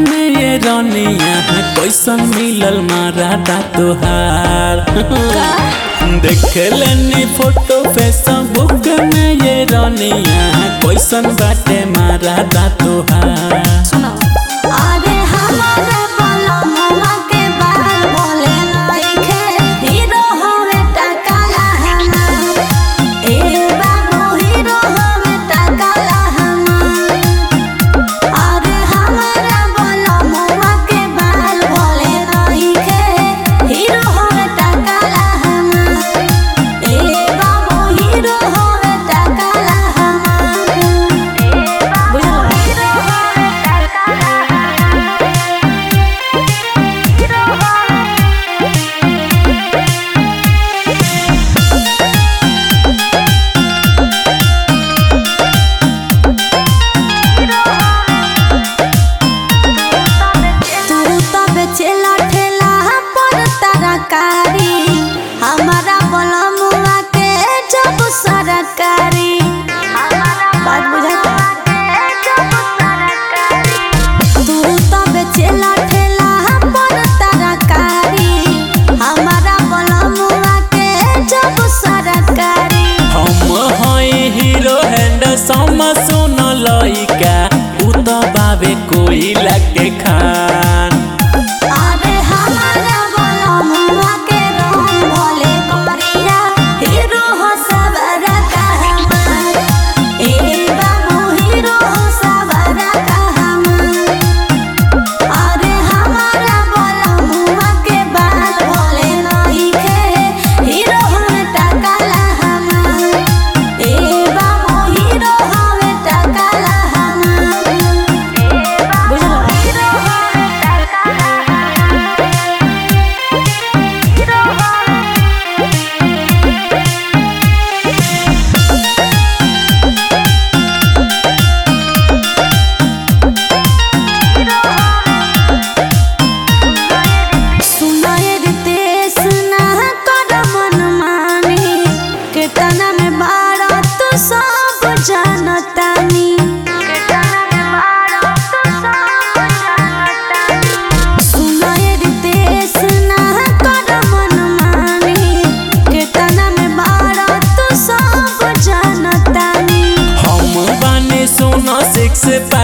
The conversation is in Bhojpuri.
में ये रनिया कैसन मिलल मारा दा तोहार देख लेनी फोटो फेसबुक में ये रनिया कैसन बाटे मारा दा तोहार सुनो अरे हमारे बलमुआ के बाल बोले नइखे हीरो होवे टकाला हमार ए बाबू हीरो होवे टकाला हमार अरे हमारे बलमुआ के बाल बोले नइखे हीरो होवे टकाला हमार ए बाबू हीरो होवे टकाला हमार बुझलो हीरो होवे टकाला तू तो बेचेला ठेला पर तरकारी हमारा बलमुआ के जब सरकारी बात बुझाता तू तो बेचेला ठेला पर तरकारी हमारा बलमुआ के जब सरकारी हम हई हीरो हैंडसम सुन लइका उ तो बाबे कोई लगे खान अरे हमारा बलमुआ के रंग भोले करिया हीरो हो सबरा का हमार ए बाबू हीरो हो सबरा का हमार अरे हमारा बलमुआ के बाल भोले नइखे हीरो हो टकाला हमार ए बाबू हीरो हो टकाला हमार बुझलो हीरो हो टकाला सुनाए रितेश ना कर मन मानी कीर्तना में बारा तू सब जानतानी सुनाए रितेश ना कर मन मानी कीर्तना में बारा तू सब जानतानी हम बानी सुनो सिक्स